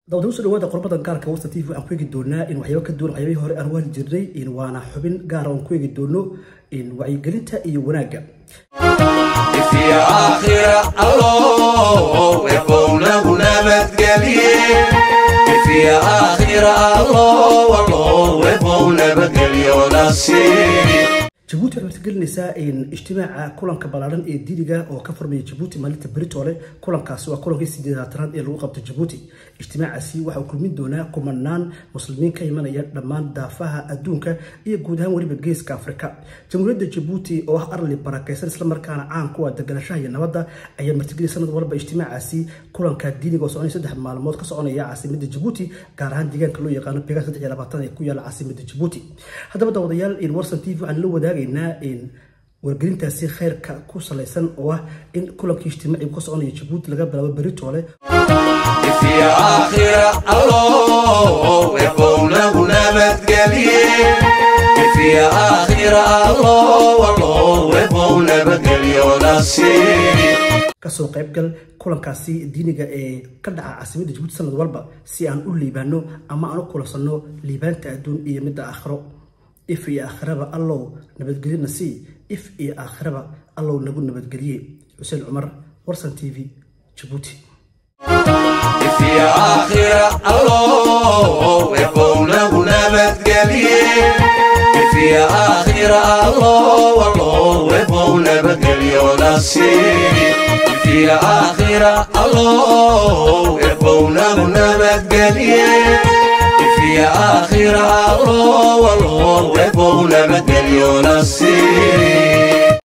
dawda usoo dhawaada qorbadan gaarka wasta t v waxaan ku eegi doonaa in waxyaabo ka duwan waxyaabihii hore aan waali jirnay in waana xubin gaara oon ku eegi doono in wacyigelinta iyo wanaagga ifya aakhira allow eebownagu nabadgelye ifya aakhira allow allow eebow nabadgelyo nasiib jabuuti waxay martigelinaysaa in ijtimaaca kulanka ballaaran ee diiniga oo ka furmaya jabuuti maalinta beritoole kulankaasi waa kulankii sideedaatanaad ee lagu qabto jabuuti ijtimaacaasi waxa uu kulmin doonaa kumanaan muslimiin ka imanaya dhammaan daafaha adduunka iyo guud ahaan weliba geeska afrika jamhuuriyadda jabuuti oo ah arli barakaysan islamarkaana caan ku ah deganashaha iyo nabadda ayaa martigeliyay sanad walba ijtimaacaasi kulanka diiniga oo soconaya saddex maalmood ka soconaya caasimada jabuuti gaar ahaan deegaanka loo yaqaano begaa saddex iyo labaatan ee ku yaala caasimada jabuuti haddaba daawadayaal in warsan t v waxaan la wadaagay in wargelintaasi khayrka ku salaysan oo ah in kulankii ijtimaacigu ka soconaya jabuuti laga bilaabo beritoole ifya aakhira allow eebownagu nabadgelye ifya aakhira allow allow eebow nabadgelyo nasiib kasoo qaybgal kulankaasi diiniga ee ka dhaca caasimada jabuuti sanad walba si aan u liibaano ama aan u kulansanno liibaanta adduun iyo midda aakhiro if iyo aakhiraba allow nabadgelye nasii if iyo aakhiraba allow nagu nabadgelye xuseen cumar warsan t v jabuuti ifya aakhira allow eebownagu nabadgelye ifya aakhira allow allow eebow nabadgelyo nasiib ifya aakhira allow eebownagu nabadgelye ifya aakhira allow allow eebow nabadgelyo nasiib